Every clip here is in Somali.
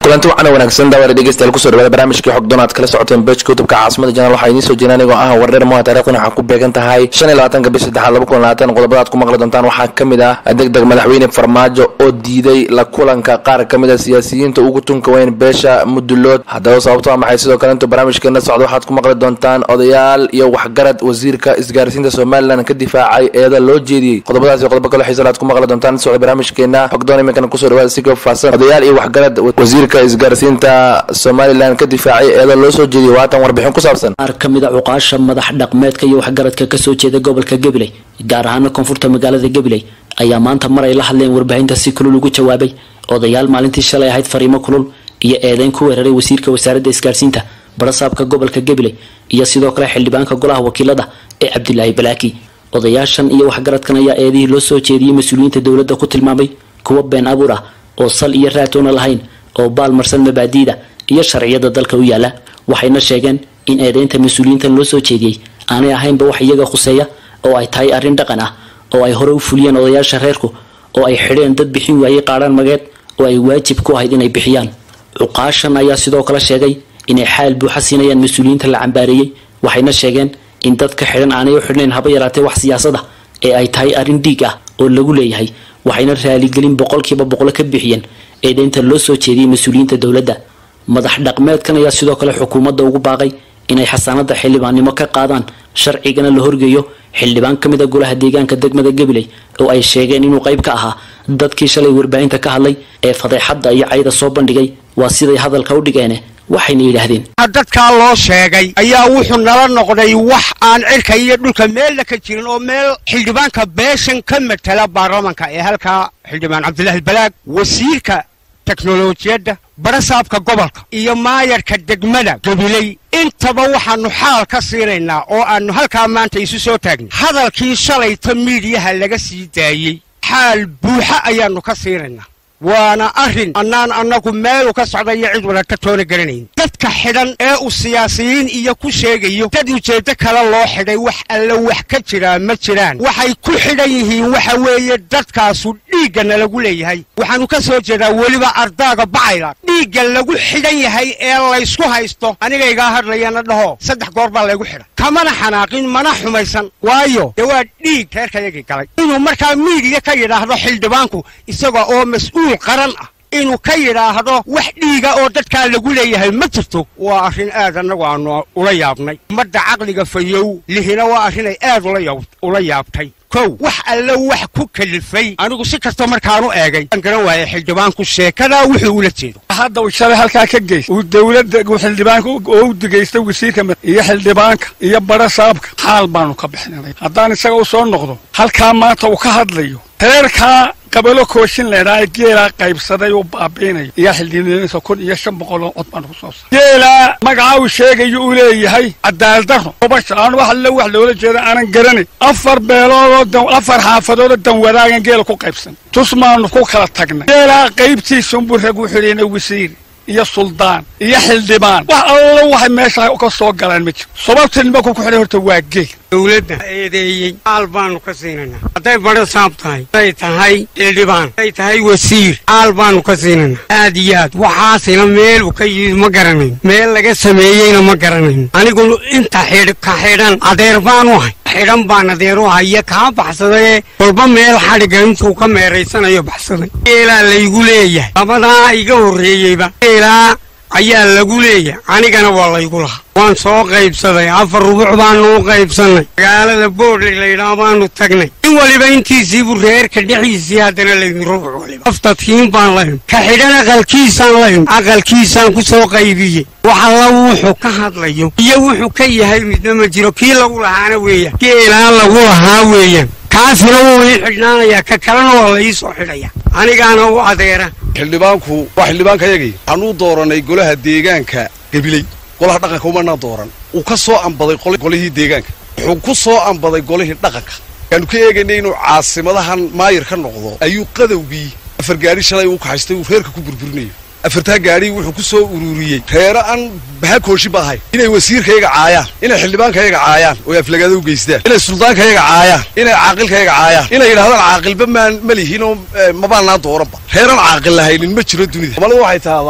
kulanti wacan wanaagsan daawada dhegeystayaal kusoo dhawaada barnaamijkii xogdoon aad kala socoteen bejka youtubka caasimada janaal waxaa idiin soo jeena anigoo ah wardheer moha taarikhdan waxaa ku beegan tahay shan iyo labaatanka bish saddexaad laba kun labaatan qodobada aad ku maqli doontaan waxaa ka mid ah deg deg madaxweyne farmaajo oo diiday la kulanka qaar ka mid a siyaasiyiinta ugu tunka weyn beesha mudulood haddaba sababto a maxay sidoo kale intuu barnaamijkeena socdo waxaad ku maqli doontaan odayaal iyo waxgarad wasiirka isgaarsiinta somalilan ka difaacay eeda loo jeediyey qodobadaas iyo qodobo kale xiisan aad ku maqli doontaan socda barnaamijkeena xogdoon iminkana kusoo dhawaada si ka faahsan odayaal iyo waxgarad wasiirka isgaarsiinta somalilan ka difaacay eeda loo soo jeediyey waatan warbixin ku saabsan qaar ka mid a cuqaasha madax dhaqmeedka iyo waxgaradka kasoo jeeda gobolka gabiley gaar ahaana koonfurta magaalada gabiley ayaa maanta mar ay la hadleen warbaahinta si kulul ugu jawaabay odayaal maalintii shalay ahayd fariimo kulul iyo eedeyn ku weeraray wasiirka wasaaradda isgaarsiinta barasaabka gobolka gabiley iyo sidoo kale xildhibaanka golaha wakiilada ee cabdilaahi balaaki odayaashan iyo waxgaradkan ayaa eedihii loo soo jeediyey mas-uuliyiinta dowladda ku tilmaamay kuwa been abuur ah oo sal iyo raatoona lahayn oo baalmarsan mabaadiida iyo sharciyada dalka u yaala waxayna sheegeen in eedeynta mas-uuliyiintan loo soo jeediyey aanay ahaynba wax iyaga khuseeya oo ay tahay arrin dhaqan ah oo ay hore u fuliyeen odayaasha reerku oo ay xidheen dad bixin waayey qaadhaan mageed oo ay waajib ku ahayd inay bixiyaan cuqaashan ayaa sidoo kale sheegay inay xaal buuxa siinayaan mas-uuliyiinta la cambaareeyey waxayna sheegeen in dadka xidhan aanay u xidhnayn haba yaraatee wax siyaasada ee ay tahay arrin dhiig ah oo lagu leeyahay waxayna raaligelin boqolkiiba boqolo ka bixiyeen eedeynta loo soo jeediyey mas-uuliyiinta dowladda madax dhaqmeedkan ayaa sidoo kale xukuumadda ugu baaqay inay xasaanada xildhibaannimo ka qaadaan sharcigana la horgeeyo xildhibaan ka mid a golaha deegaanka degmada gabiley oo ay sheegeen inuu qayb ka ahaa dadkii shalay warbaahinta ka hadlay ee fadeexadda iyo cayda soo bandhigay waa siday hadalka u dhigeene waxayna yidhaahdeen dadkaa loo sheegay ayaa wuxuu nala noqday wax aan cirka iyo dhulka meelna ka jirin oo meel xildhibaanka beeshan ka matala baarlamanka ee halkaa xildhibaan cabdilaahi balaag wasiirka teknolojiyadda barasaabka gobolka iyo maayarka degmada gabiley intaba waxaannu xaal ka siinaynaa oo aannu halkaa maanta isu soo taagnay hadalkii shalayta miidiyaha laga sii daayey xaal buuxa ayaannu ka siinaynaa waana arrin annaan annagu meelu ka socda iyo cid wada ka toona garanayn dadka xidhan ee uu siyaasiyiin iyo ku sheegayo dad ujeeddo kale loo xidhay wax alle wax ka jiraa ma jiraan waxay ku xidhan yihiin waxa weeye dadkaasu dhiiggana lagu leeyahay waxaannu ka soo jeedaa weliba ardaaga bacayla dhiigga lagu xidhan yahay ee laysku haysto anigaygaa hadlayana dhaho saddex goor baa laygu xidhan kamana xanaaqin mana xumaysan waayo dee waa dhiig reerkayagii galay inuu markaa miidiya ka yidhaahdo xildhibaanku isaga oo mas-uul qaran ah inuu ka yidhaahdo wax dhiiga oo dadkaa lagu leeyahay ma jirto waa arrin aad annagu aanu ula yaabnay ummadda caqliga fayow lihina waa arrinay aad ula yaabtay kow wax alle wax ku kalifay anigu si kasta markaanu eegay aan garan waayay xildhibaanku sheekadaa wuxuu ula jeedo hadda uu shalay halkaa ka geystay uu dowladda xildhibaanka oo u digaystay wasiirka iyo xildhibaanka iyo barasaabka xaal baanu ka bixinay haddaan isaga u soo noqdo halkaa maanta uu ka hadlayo reerkaa qabalo kooshin leedhaa ee geelaa qaybsaday uu baabiinayo iyo xildhibaanisa kun iyo shan boqoloo cod baanu kusoo saaray geelaa magaca uu sheegayo uu leeyahay cadaaladdarro obasha aan wax alle wax loola jeeda aanan garanay afar beeloodoo afar xaafadoodoo danwadaagan geela ku qaybsan tus maanu ku kala tagnay geelaa qaybtiisunbuu rag u xidhayna wasiir iyo suldaan iyo xildhibaan wax allo waxay meesha ka soo galaan ma jiro sababta nimanku ku xidhay horta waa geel dowladda eedeeyey xaal baanu ka siinaynaa hadday barasaab tahay hadday tahay xildhibaan hadday tahay wasiir xaal baanu ka siinaynaa aad iyo aad waxaasina meelu ka yimid ma garanayn meel laga sameeyeyna ma garanayn anigu inta xidh ka xidhan adeer baanu ahay xidhan baan adeer u haya kaa baxsadayee walba meel xadhigga intuu ka meeraysanayo baxsaday geelaa laygu leeyahay labadaa iga horreeyeyba geelaa ayaa lagu leeyahay anigana waa laygu lahaa waan soo qaybsaday afar rubuc baanu u qaybsannay magaalada boodley laydhaa baanu tagnay in waliba intiisiibuu reerka dhexdiisii haddana laymi rubuc waliba aftadkiin baan layn ka xidhan aqalkiisaan layn aqalkiisaan ku soo qaybiyey wax alla wuxuu ka hadlayo iyo wuxuu ka yahay midna ma jiro kii lagu lahaana weeyaan geelaan lagu lahaa weeyaan kaasina wuu ii xidhnaanayaa ka kalena waa la ii soo xidhaya anigaana u adeera xildhibaanku waa xildhibaankayagii waxaanuu dooranay golaha deegaanka gabiley golaha dhaqanka umanaa dooran uu ka soo ambaday golihii deegaanka wuxuu ku soo ambaday golihii dhaqanka kaanu ka eegaynay inuu caasimadahan maayir ka noqdo ayuu qadowgii afar gaadhi shalay uu kaxaystay uu reerka ku burburinayo afartaa gaadhi wuxuu ku soo ururiyey reero aan baha kooshi ba ahayn inay wasiirkayaga caayaan inay xildhibaankayaga caayaan oo aflagaada u geystaan inay suldaankayaga caayaan inay caaqilkayaga caayaan inay yidhahdaan caaqilba maan ma lihin oo mabaanaa dooranba reeraan caaqil lahaynin ma jiro dunida soomaalida waxay tahdaa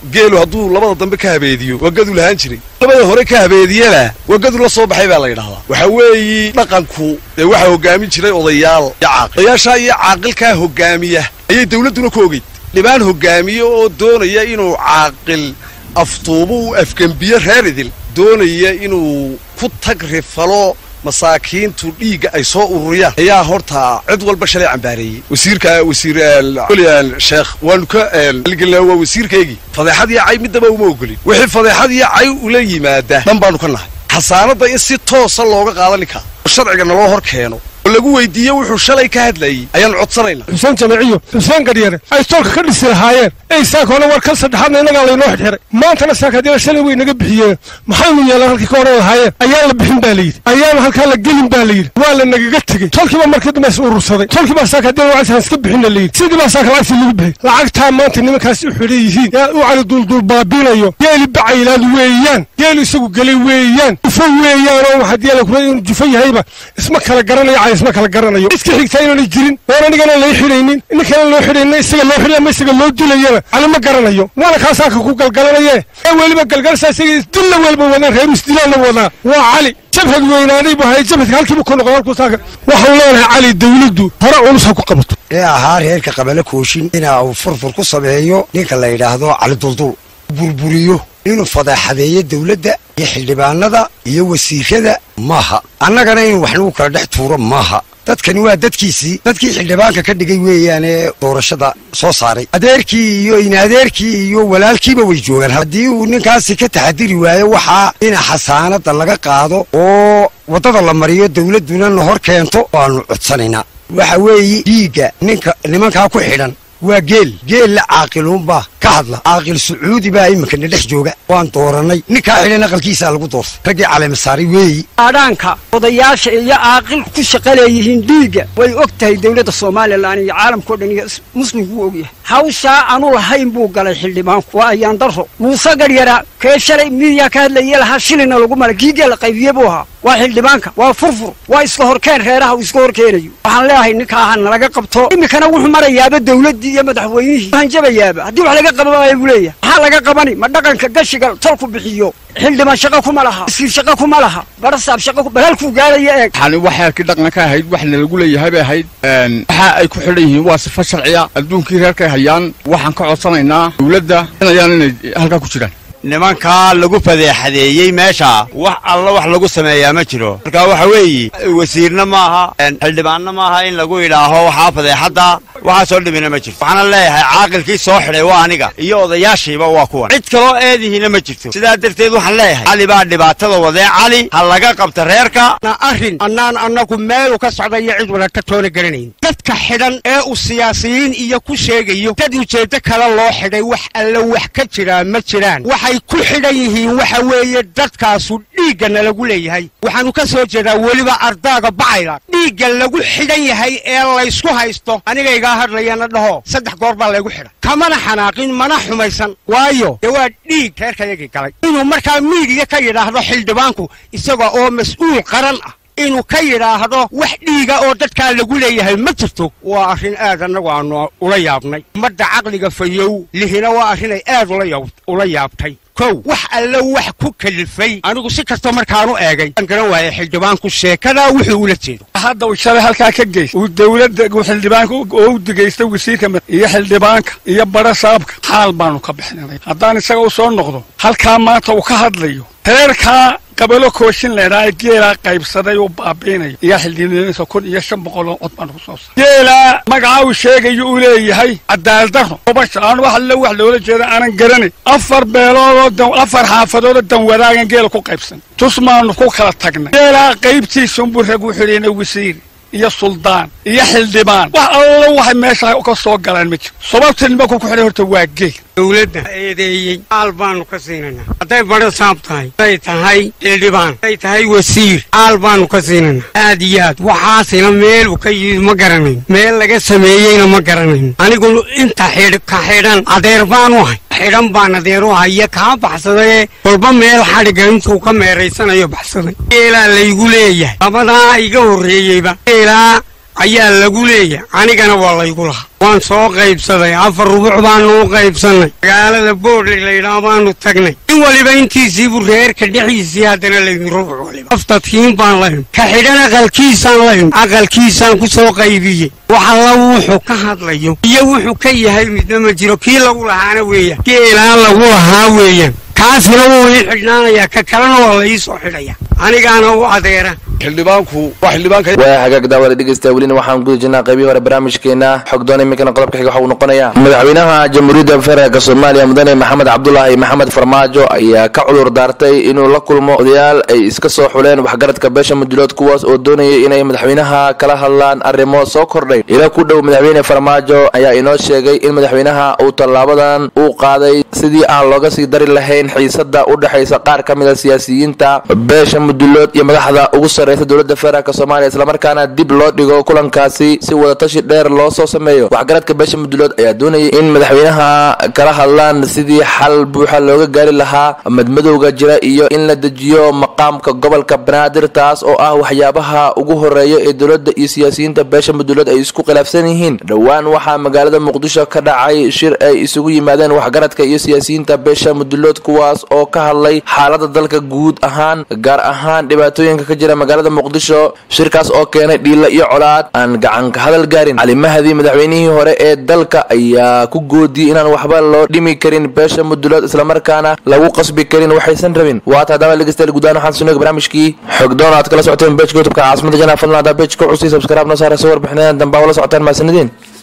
geelu hadduu labada dambe ka habeediyo waa gadu lahaan jiray labada hore ka habeediyana waa gadu la soo baxay baa la yidhahdaa waxa weeyi dhaqanku dee waxaa hoggaamin jiray odayaal iyo caaqil odayaashaa iyo caaqilkaa hoggaamiya ayay dawladduna ku ogeyd dhibaan hoggaamiye oo doonaya inuu caaqil aftuubo uu afgembiyo reer idil doonaya inuu ku tag rifalo masaakiintu dhiigga ay soo ururiyaan ayaa horta cid walba shalay cambaareeyey wasiirka wasiir sheekh waanu ka gelina waa wasiirkaygii fadeexad iyo cay midnaba uma ogolin wixii fadeexad iyo cay ula yimaada dhan baanu ka nahay xasaanadda in si toosa looga qaadani kara oo sharciga naloo hor keeno oo lagu weydiiye wuxuu shalay ka hadlayey ayaanu codsanayna xuseen jamaciyo xuseen garyare ay toolka ka dhisi lahaayeen ey saakona war kan saddexaadna innagaa laynoo xidxiray maantana saakadyada shalay way naga bixiyeen maxaynu yeelan halkii ka odhan lahaayeen ayaan la bixin baa layidhi ayaan halkaa la gelin baa layidhi waa la nagaga tegey tolkiiba markii dambe is urursaday tolkii baa saakadyada wacaysan iska bixinna layidhi sidii baa saaka lacagtii lagu bixiyey lacagtaa maanta nimankaasi u xidhan yihiin yaa u cali duulduul baabiinayo geeli bacaylaad weeyaan geelu isagu gelay weeyaan jufo weeyaan oo waxaad yeela kula inuu jufo yahayba isma kala garanayo cay isma kala garanayo iska xigtaa inaanay jirin oon anigana lay xidhaynin ninkana loo xidhaynin isaga loo xidhay ama isaga loo dilayana cali ma garanayo waana kaasaaka ku galgalanaye ee weliba galgalsaa isaga isdilla welba wadaan reeru isdilaana wadaa waa cali jabhad weynaaday buu hayay jabhadka halkiibu ku noqon halkuu saaka waxaan leenahay cali dawladdu hore culus ha ku qabato ee ahaa reerka qabale kooshin ina uu furfur ku sameeyo ninka la yidhaahdo cali duldul burburiyo inuu fadeexadeeyo dawladda iyo xildhibaanada iyo wasiirada maaha annagana inuu wax nagu kala dhex tuuro maaha dadkani waa dadkiisii dadkii xildhibaanka ka dhigay weeyaan ee doorashada soo saaray adeerkii iyo inadeerkii iyo walaalkiiba way joogaan haddii uu ninkaasi ka taxadiri waayo waxaa in xasaanada laga qaado oo waddada la mariyo dawladduna na hor keento waannu codsanaynaa waxa weeye dhiigga ninka nimankaa ku xidhan waa geel geella caaqiluunbaa ka hadla caaqil sacuudi baa iminkana dhex jooga waan doorannay ninkaa xidhan aqalkiisaa lagu doortay raggii caleemasaaray weeyi aadhaanka odayaasha iyo caaqil ku shaqa leeyihiin dhiigga way og tahay dawladda somalilan iyo caalamkao dhan iyo muslimku u ogyahay hawshaa aanu lahayn buu galay xildhibaanku waa ayaan darro muuse garyara kee shalay midiyaa ka hadlaye lahaa shilina lagu mala kiigee la qaybiye buu ahaa waa xildhibaanka waa furfur waa iska horkeen reeraha uu iska horkeenayo waxaan leeyahay ninkaa ha nalaga qabto iminkana wuxuu marayaaba dawladdii iyo madaxweynihii hanjabayaaba haddii wax laga qabanaya buu leeyahay maxaa laga qabani ma dhaqanka gashiga tolku bixiyo xildhibaan shaqo kuma laha wasiir shaqo kuma laha barasaab shaqo balhalkuu gaadaya eeg waxaan waxay kii dhaqanka ahayd waxna lagu leeyahay bay ahayd waxa ay ku xidhan yihiin waa sifo sharciya adduunkii reerkay hayaan waxaan ka codsanaynaa dawladda inayaan inay halkaa ku jiraan nimankaa lagu fadeexadeeyey meesha wax alla wax lagu sameeyaa ma jiro marka waxa weeye wasiirna maaha xildhibaanna maaha in lagu idhaaho waxaa fadeexadda waxaasoo dhimina ma jirto waxaana leeyahay caaqilkii soo xidhay waa aniga iyo odayaashiiba waa kuwan cid kaloo eedihiina ma jirto sidaa darteed waxaan leeyahay cali baa dhibaatada wadee cali ha laga qabta reerka arrin annaan annagu meelu ka socda iyo cid wadata toona garanayn dadka xidhan ee uu siyaasiyiin iyo ku sheegayo dad ujeeddo kale loo xidhay wax alle wax ka jiraa ma jiraan waxay ku xidhan yihiin waxa weeye dadkaasu dhiiggana lagu leeyahay waxaanu ka soo jeedaa weliba ardaaga bacayla dhiigga lagu xidhan yahay ee laysku haysto anigaygaa hadlayana dhaho saddex goor baa laygu xidhan kamana xanaaqin mana xumaysan waayo dee waa dhiig reerkayagii galay inuu markaa miidiya ka yidhaahdo xildhibaanku isaga oo mas-uul qaran ah inuu ka yidhaahdo wax dhiiga oo dadkaa lagu leeyahay ma jirto waa arrin aad annagu aanu ula yaabnay ummadda caqliga fayow lihina waa arrinay aad ula yaabtay kow wax alle wax ku kalifay anigu si kastoo markaanu eegay aan garan waayay xildhibaanku sheekadaa wuxuu ula jeedo hadda uu shalay halkaa ka geys uu dawladda uu xildhibaanka oo u digaystay wasiirka iyo xildhibaanka iyo bara saabka xaal baanu ka bixinay haddaan isaga u soo noqdo halkaa maanta uu ka hadlayo reerkaa qabalo kooshin leedhaa geelaa qaybsaday uu baabiinayo iyo xildhibaanisa kun iyo shan boqol oo cod baan ku soo saaray geelaa magacaa uu sheegayo uu leeyahay cadaaladdarro gobasha aan wax alle wax loola jeeda aanan garanay afar beeloodoo afar xaafadoodoo dan wadaagan geela ku qaybsan tus maanu ku kala tagnay geelaa qaybtiisunbuu rag u xidhayna wasiiri iyo suldaan iyo xildhibaan wax allo waxay meesha ka soo galaan ma jiro sababta nimanku ku xidhay horta waa geel dawladda eedeeyey caal baanu ka siinaynaa hadday badho saab tahay hadday tahay xildhibaan hadday tahay wasiir caal baanu ka siinaynaa aad iyo aad waxaasina meel uu ka yimid ma garanayn meel laga sameeyeyna ma garanayn anigu inta xidh ka xidhan adeer baanu ahay xidhan baan adeeru haya kaa baxsadayee walba meel xadhigga intuu ka meeraysanayo baxsaday geelaa laygu leeyahay labadaa iga horreeyeyba geelaa ayaa lagu leeyahay anigana waa laygu lahaa waan soo qaybsaday afar rubuc baanu u qaybsannay magaalada boodley laydhaah baanu tagnay in waliba intiisiibu reerka dhexdiisii haddana laymi rubuc waliba aftadkiin baan laymi ka xidhan aqalkiisaan laymi aqalkiisaan ku soo qaybiyey wax alla wuxuu ka hadlayo iyo wuxuu ka yahay midna ma jiro kii lagu lahaana weeyaan geelaan lagu lahaa weeyaan kaasina wuu ii xidhnaanayaa ka kalena waa la ii soo xidhaya anigaana u adeera xildhibaanku waa xildhibaanka waa hagaag daawada dhegeysta welina waxaan guda jirnaa qaybihii hore barnaamijkeena xogdoon iminkana qodobka xiga waxa uu noqonayaa madaxweynaha jamhuuriyadda federaalk soomaaliya mudane maxamed cabdulaahi maxamed farmaajo ayaa ka cudur daartay inuu la kulmo odayaal ay iska soo xuleen waxgaradka beesha mudulood kuwaas oo doonayay inay madaxweynaha kala hadlaan arrimo soo kordhay ila ku dhow madaxweyne farmaajo ayaa inoo sheegay in madaxweynaha uu tallaabadan uu qaaday sidii aan looga sii dari lahayn xiisada u dhexaysa qaar ka mid a siyaasiyiinta beesha mudulood iyo madaxda ugu sarreysa dowladda federaalk soomaaliya islamarkaana dib loo dhigo kulankaasi si wadatashi dheer loo soo sameeyo waxgaradka beesha mudulood ayaa doonayay in madaxweynaha kala hadlaan sidii xal buuxa looga gaari lahaa madmadowga jira iyo in la dejiyo maqaamka gobolka banaadir taas oo ah waxyaabaha ugu horeeya ee dowladda iyo siyaasiyiinta beesha mudulood ay isku khilaafsan yihiin dhowaan waxaa magaalada muqdisho ka dhacay shir ay isugu yimaadeen waxgaradka iyo siyaasiyiinta beesha mudulood kuwaas oo ka hadlay xaalada dalka guud ahaan gaar ahaan dhibaatooyinka ka jira magaalada muqdisho shirkaas oo keenay dhiila iyo colaad aan gacanka hadal gaarin cali mahdi madaxweynihii hore ee dalka ayaa ku goodiyey inaan waxba loo dhimi karin beesha mudulood islamarkaana lagu qasbi karin waxaysan rabin waata haddaba dhegeystayaal guudaan waxaan sunaga barnaamijkii xogdoon aad kala socoteen bejka youtubka caasimada janaa fadlan haddaa bejka cusii subscribe noo saara soo warbixinadan dambaa wala socotaan mahadsanideen